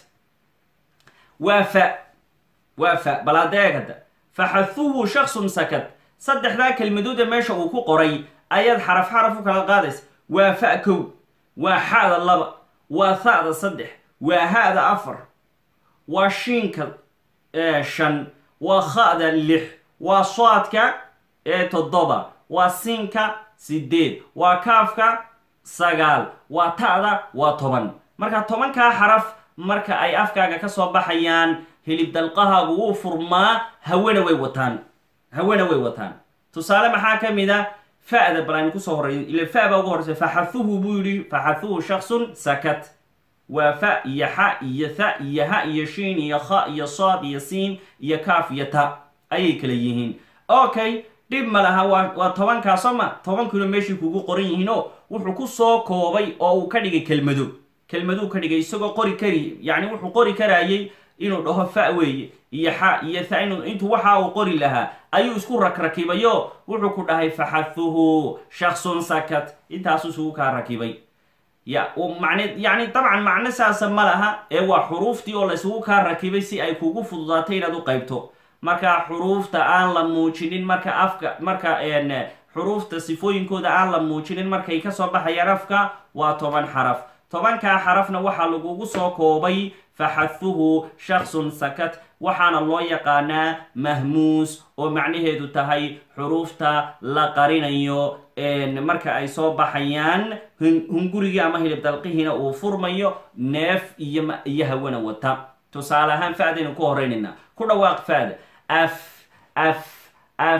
waa fa waa fa bal hadda eeg hadda faxahuhu shaksun sakat saddexdaa kelmadooda meesha uu ku qoray ayaad xaraf xaraf u kala qaadaysa waa fa kow waa xa'da laba waa ha'da saddex waa ha'da afar waa shiinka shan waa kha'da lix waa soadka ee toddoba waa siinka sideed waa kaafka sagaal waa ta'da waa toban marka tobankaa xaraf marka ay afkaaga ka soo baxayaan hilib dalqahaagu wuu furmaa hawana way wataan hawana way wataan tusaale maxaa ka mid a fa'da bal aynu kusoo horey ila fa baa ugu horeysa faxathuhu buu yihi faxathuhu shaksun sakat waa fa iyo xa iyo tha iyo ha iyo shiin iyo kha iyo saad iyo siin iyo kaaf iyo ta ayay kala yihiin okay dhib ma laha waa waa tobankaa soo ma tobankuna meeshii kugu qoran yihiin oo wuxuu ku soo koobay oo uu ka dhigay kelmado kelmaduu ka dhigay isagoo qori kari yacni wuxuu qori karaayay inuu dhaho fa weeye iyo xa iyo tha inu intuu waxa uu qori lahaa ayuu isku rakrakibayo wuxuu ku dhahay faxathuhu shaksun sakat intaasuu isugu kaa rakibay ya man yani dabcan macno saasa ma laha ee waa xuruuftii oo la isugu kaa rakibay si ay kugu fududaato inaad u qaybto marka xuruufta aan la muujinin marka afka marka xuruufta sifooyinkooda aan la muujinin markay kasoo baxayaan afka waa toban xaraf tobankaa xarafna waxaa lagugu soo koobay faxathuhu shaksun sakat waxaana loo yaqaanaa mahmuus oo macnaheedu tahay xuruufta la qarinayo marka ay soo baxayaan hungurigii ama hilib dalqihiina uu furmayo neef iyo iyo hawana wata tusaale ahaan fa'daynu ku horeynaynaa ku dhawaaq fa'da af af af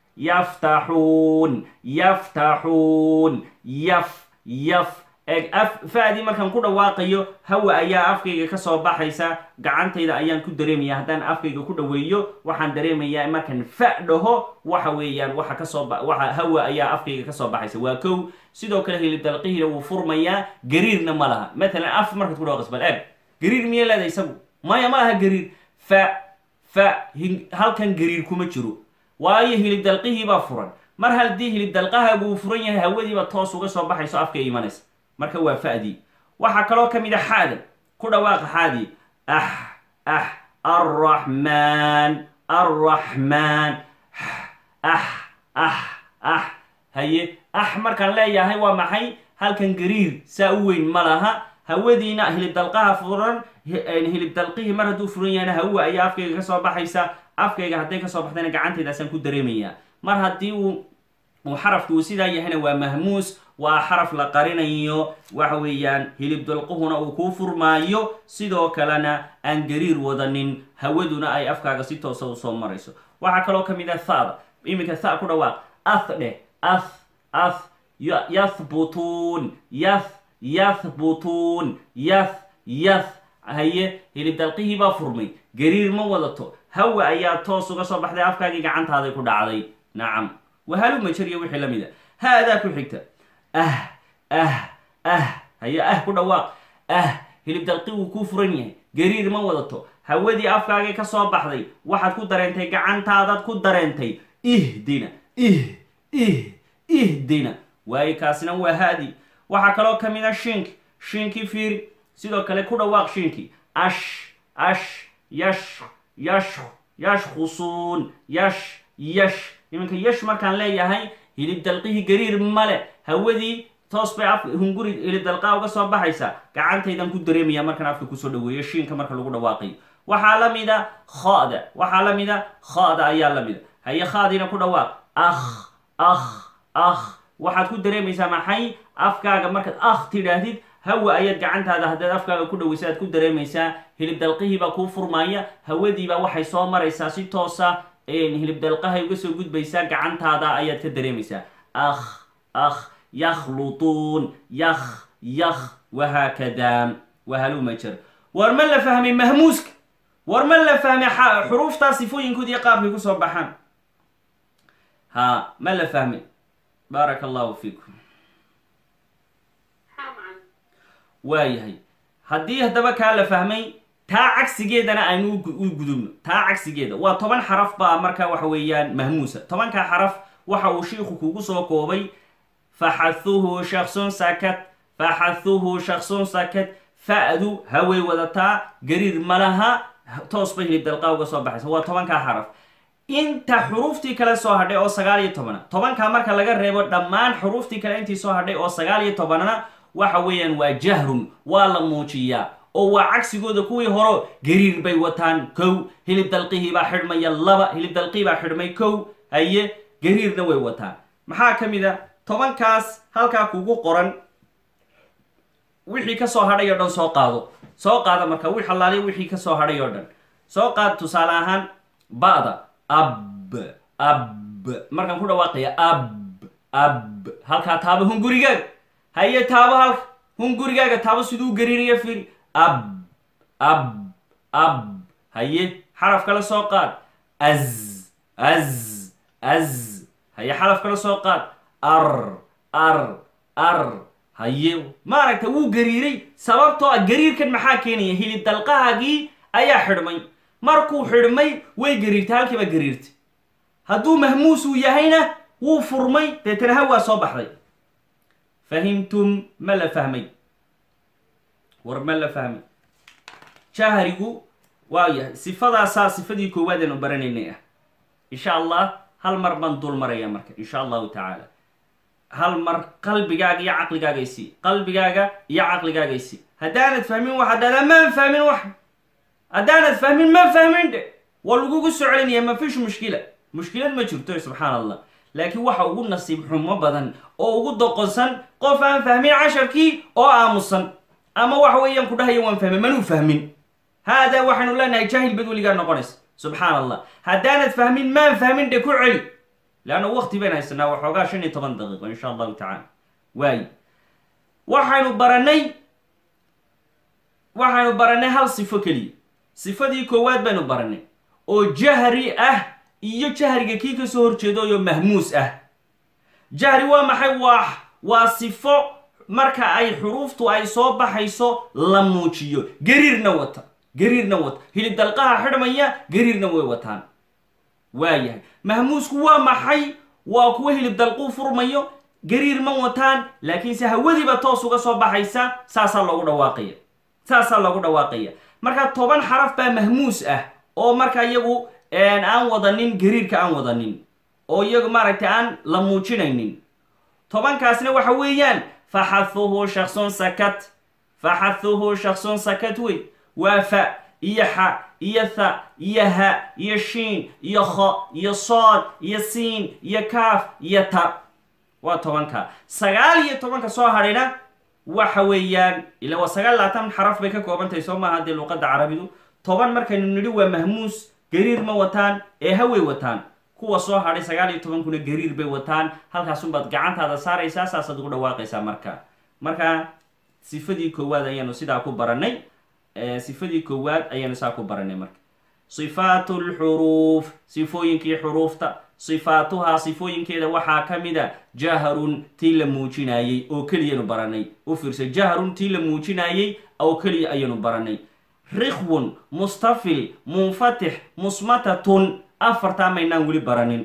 yaftaxuun yaftaxuun yaf yaf af fa'dii markaan ku dhawaaqayo hawa ayaa afkayga kasoo baxaysa gacantayda ayaan ku dareemaya haddaan afkayga ku dhaweeyo waxaan dareemayaa markaan fa dhaho waxa weeyaan waxa kasoo waxa hawa ayaa afkayga kasoo baxaysa waa kow sidoo kale hilib dalqihiina wuu furmayaa gariirna ma laha matalan af markaad ku dhawaqis bal eeg gariir miya leeda isagu maya ma laha gariir fa fa halkan gariir kuma jiro waayo hilib dalqihii baa furan mar haddii hilib dalqahaagu uu furan yahay hawadiiba toos uga soo baxayso afka imanaysa marka waa fa'dii waxaa kaloo ka mid a xaada ku dhawaaqa xaadii ah ah arraxmaan arraxmaan ah ah ah haye ah markaan leeyahay waa maxay halkan gariir saa u weyn ma laha hawadiina hilib dalqaha furan hilib dalqihii mar hadduu furan yahayna hawa ayaa afkayga kasoo baxaysa afkayga hadday kasoo baxdayna gacantaydaasaan ku dareemayaa mar haddii uu uu xarafki uu sidaa yahayna waa mahmuus waa xaraf la qarinayo waxa weeyaan hilib dalquhuna uu kuu furmaayo sidoo kalena aan gariir wadanin hawaduna ay afkaaga si toosa usoo marayso waxaa kaloo ka mid ah thada iminka tha ku dhawaaq ath dheh ath ath yathbutuun yath yathbutuun yath yath haye hilib dalqihii baa furmay gariir ma wadato hawa ayaa toos uga soo baxday afkaagii gacantaaday ku dhacday nacam wahalu majariya wixii la mid a haadaa ku xigta ah ah ah haye ah ku dhawaaq ah hilib dalqi wuu kuu furan yahay gariir ma wadato hawadii afkaagii ka soo baxday waxaad ku dareentay gacantaadaad ku dareentay ihdina ih ih ihdina waayo kaasina waa haadi waxaa kaloo ka mid a shiinki shiinkii fiiri sidoo kale ku dhawaaq shiinkii ash ash yash yash yashkhusuun yash yash iminka yash markaan leeyahay hilib dalqihii gariir male hawadii toos bay af hunguri hilib dalqaa uga soo baxaysa gacantaydan ku dareemaya markaan afka kusoo dhaweeyo shiinka marka lagu dhawaaqayo waxaa la mida khada waxaa la mida khada ayaa la mida haye khaadiina ku dhawaaq akh akh akh waxaad ku dareemaysaa maxay afkaaga markaad akh tidhaahdid hawa ayaad gacantaada haddaad afkaaga ku dhaweysa aad ku dareemaysaa hilib dalqihiibaa kuu furmaaya hawadiibaa waxay soo maraysaa si toosa hilib dalqahay uga soo gudbaysaa gacantaada ayaad ka dareemaysaa akh akh yakhlutuun yakh yakh wahaakada wahaluma jer war ma la fahmay mahmuuska war ma la fahmay xuruuftaa sifooyinkood iyo qaabkay kusoo baxaan ha ma la fahmay baaraka allahu fiikum waayahay haddii haddaba kaa la fahmay taa cagsigeedana aynu u gudubno taa cagsigeeda waa toban xaraf baa marka waxa weeyaan mahmuusa tobankaa xaraf waxa uu shiiku kugu soo koobay faxathuhu shaksun sakat faxathuhu shaksun sakat fa'du haway wadataa gariir malaha toos bay hilib dalqaa uga soo baxaysa waa tobankaa xaraf inta xuruuftii kale soo hadhay oo sagaal iyo tobana tobankaa marka laga reebo dhammaan xuruuftii kale intii soo hadhay oo sagaal iyo tobanana waxa weeyaan waa jahrun waa la muujiyaa oo waa cagsigooda kuwii horo gariir bay wataan kow hilib dalqihii baa xidhmaya laba hilib dalqihii baa xidhmay kow haye gariirna way wataan maxaa ka mid a tobankaas halkaa kugu qoran wixii kasoo hadhay oo dhan soo qaado soo qaada marka wi xalaaliya wixii kasoo hadhay oo dhan soo qaad tusaale ahaan ba'da ab ab markaan ku dhawaaqaya ab ab halkaa taabo hungurigaaga haye taabo halka hungurigaaga taabo siduu gariiraya firi ab ab ab haye xaraf kala soo qaad az az az haye xaraf kala soo qaad ar ar ar haye maaragta wuu gariiray sababtoo ah gariirkan maxaa keenaya hilib dalqahaagii ayaa xidhmay markuu xidhmay way gariirtay halkiiba gariirtay hadduu mahmuus uu yahayna wuu furmay deetana hawaa soo baxday fahimtum ma la fahmay war ma la fahmay jahrigu waa yahay sifadaasaa sifadii koowaad aanu baranaynay ah insha allah hal mar baan dul maraya marka insha allahu tacaala hal mar qalbigaaga iyo caqligaaga isi qalbigaaga iyo caqligaaga isi haddaanad fahmin wax haddaada maan fahmin wax haddaanad fahmin ma fahmin dhe waa lagugu soo celinaya ma fish mushkila mushkilad ma jirto subxaan allah laakiin waxa ugu nasiib xumo badan oo ugu doqonsan qof aan fahmin casharkii oo aamusan ama waxa weeyaan ku dhahaya waan fahmin manuu fahmin haadaa waxaynu leenahay jaahil bad weligaa noqonaysa subxaan allah haddaanad fahmin maan fahmin dhe ku celi leanna wakti bayn haysanaa waxoogaa shan iyo toban daqiiqo insha allahu tacaala waayi waxaynu baranay waxaynu baranay hal sifo keliya sifadii koowaad baynu baranay oo jahri ah iyo jahriga kii ka soo horjeedayo mahmuus ah jahri waa maxay waa waa sifo marka ay xuruuftu ay soo baxayso la muujiyo gariirna wata gariirna wata hilib dalqaha xidhmaya gariirna way wataan waayahay mahmuusku waa maxay waa kuwa hilib dalquu furmayo gariir ma wataan laakiinse hawadiiba toos uga soo baxaysa saasaa loogu dhawaaqaya saasaa loogu dhawaaqaya marka toban xaraf baa mahmuus ah oo marka iyagu aan wadanin gariirka aan wadanin oo iyagu maaragtay aan la muujinaynin tobankaasna waxa weeyaan faxathuhu shaksun sakat faxathuhu shaksun sakat wey waa fa iyo xa iyo tha iyo ha iyo shiin iyo kho iyo sood iyo siin iyo kaaf iyo ta waa tobanka sagaal iyo tobanka soo hadhayna waxa weeyaan ila waa sagaal labaatan xaraf bay ka koobantahay soo maaha dee luuqadda carabidu toban markaynu nidhi waa mahmuus gariir ma wataan ee haway wataan kuwa soo hadhay sagaal iyo tobankuna gariir bay wataan halkaasunbaad gacantaada saaraysaa saasaad ugu dhawaaqaysaa marka marka sifadii koowaad ayaanu sidaa ku baranay sifadii koowaad ayaanu saa ku baranay marka sifaatu lxuruuf sifooyinkii xuruufta sifaatuhaa sifooyinkeeda waxaa ka mida jahrun tii la muujinaayey oo keliyanu baranay u fiirsa jahrun tii la muujinaayey oo keliya ayanu baranay rikhwun mustafil munfatix musmatatun afartaa maynaan weli baranin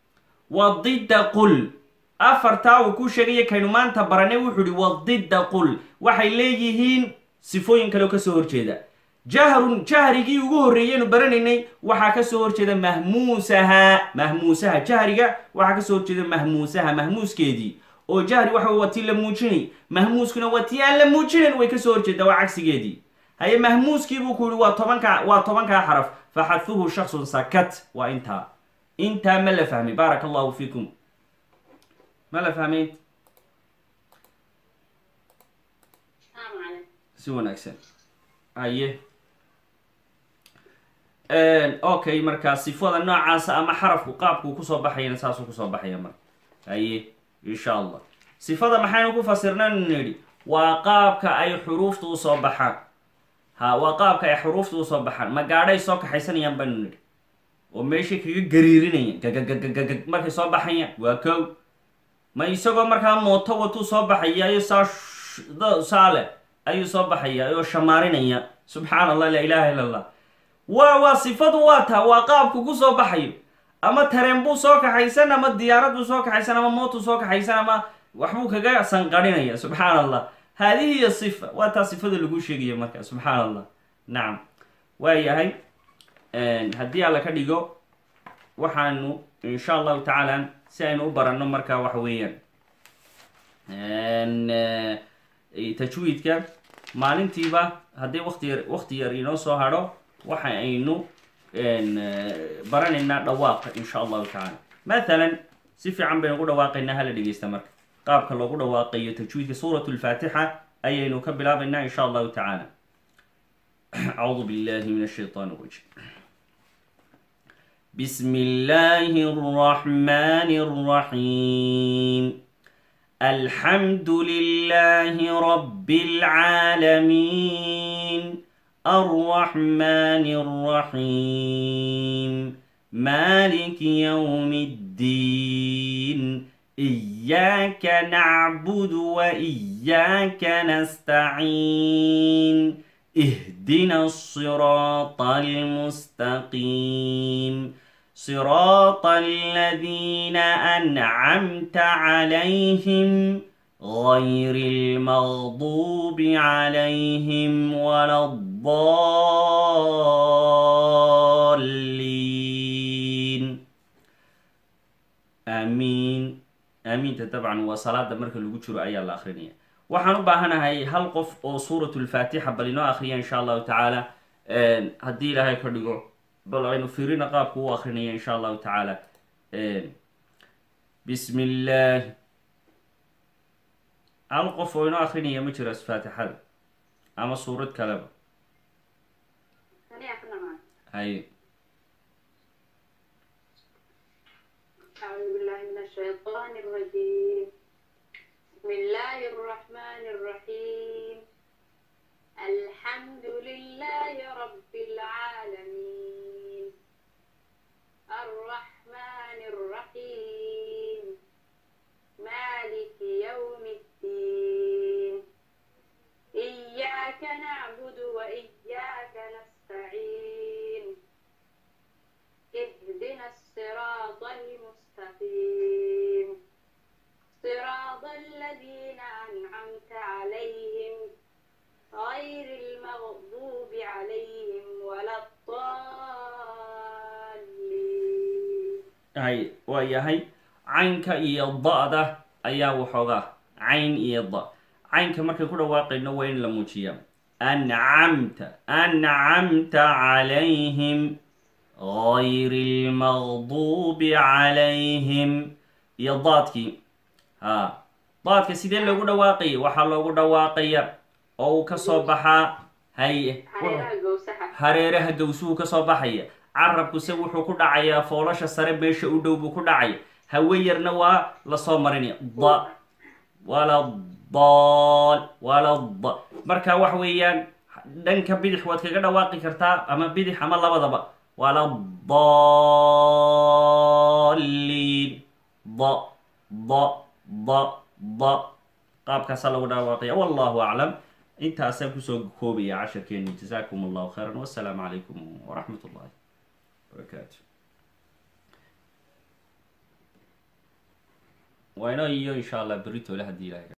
wadidda qul afartaa uu ku sheegaya kaynu maanta baranay wuxuu ihi wadidda qul waxay leeyihiin sifooyin kale oo kasoo horjeeda jahrun jahrigii ugu horreeyaynu baranaynay waxaa kasoo horjeeda mahmuusaha mahmuusaha jahriga waxaa kasoo horjeeda mahmuusaha mahmuuskeedii oo jahri waxa waa tii la muujinay mahmuuskuna waa tii aan la muujinayn way kasoo horjeedaa waa cagsigeedii haye mahmuuskii buu ku yihi waa tobankaa waa tobankaa xaraf faxahuhu shaksun sakat waa intaa intaa ma la fahmay baaraka allahu fiikum ma la fahmay si wanaagsan haye okay markaa sifada noocaasa ama xarafku qaabkuu kusoo baxayana saasuu kusoo baxaya marka haye insha allah sifada maxaynu ku fasirnaynu nidhi waa qaabka ay xuruufta usoo baxaan ha waa qaabka ay xuruufta usoo baxaan ma gaadhay soo kaxaysanayaan baynu nidhi oo meeshay kaga gariirinayaan gagagagagag markay soo baxayaan waa kow ma isagoo markaa mooto watuu soo baxaya iyo saa saale ayuu soo baxaya oo shamaarinaya subxaan allah laa ilaha illa allah waa waa sifadu waa taa waa qaabku ku soo baxayo ama tareen buu soo kaxaysan ama diyaarad buu soo kaxaysan ama mootuu soo kaxaysan ama waxbuu kaga sanqarinaya subxaan allah haadihi hiyo sifa waa taa sifada lagu sheegaya marka subxaan allah nacam waa yahay haddii alla ka dhigo waxaanu insha allahu tacaala si aynu u baranno marka waxa weeyaan tajwiidka maalintiiba haddii wati yar wakti yar inoo soo hadho waxa aynu baranaynaa dhawaaqa insha allahu tacaala mathalan si fiican baynu ku dhawaaqaynaa hala dhegeysta marka qaabka loogu dhawaaqayo tajwiidka suurat lfaatixa ayaynu ka bilaabaynaa insha allahu tacaala acuudu billahi min ashaytaan rajim بسم الله الرحمن الرحيم الحمد لله رب العالمين الرحمن الرحيم مالك يوم الدين إياك نعبد وإياك نستعين اهدنا الصراط المستقيم صراط الذين أنعمت عليهم غير المغضوب عليهم ولا الضالين آمين aamiinta dabcan waa salaada marka lagu jiro ayaa la akrinaya waxaan u baahanahay hal qof oo suurat lfaatixa bal inoo akriya insha allahu tacaala haddii ilaahay ka dhigo bal aynu fiirina qaabku u akrinaya insha allahu tacaala bismi illaahi hal qof oo inoo akrinaya ma jiro faatixada ama suurad kaleba hay أعوذ بالله من الشيطان الرجيم بسم الله الرحمن الرحيم الحمد لله رب العالمين الرحمن الرحيم مالك يوم الدين إياك نعبد وإياك نستعين اهدنا الصراط المستقيم صراط الذين أنعمت عليهم غير المغضوب عليهم ولا الضالين hay waa yahay caynka iyo da-da ayaa waxoogaa cayn iyo da caynka markay ku dhawaaqayno waa in la muujiyaa ancamta ancamta calayhim غayr اlmagdubi calayhim iyo daadkii ha daadka sidee loogu dhawaaqaya waxaa loogu dhawaaqaya oo uu ka soo baxaa haye حياة جوسحة hareeraha gawsuhu ka soo baxaya carabkuse wuxuu ku dhacayaa foolasha sare meesha u dhow buu ku dhacaya hawe yarna waa lasoo marinaya da wala daal wala da marka wax weeyaan dhanka bidix waad kaga dhawaaqi kartaa ama bidix ama labadaba wala daliin da da da da qaabkaasaa lagu dhawaaqaya wallahu aclam intaasaan kusoo koobaya casharkeeni jasaakum allahu khayran wassalaamu calaykum waraxmat ullahi barakaatu waa inoo iyo insha allah beritoole haddii ilahay ka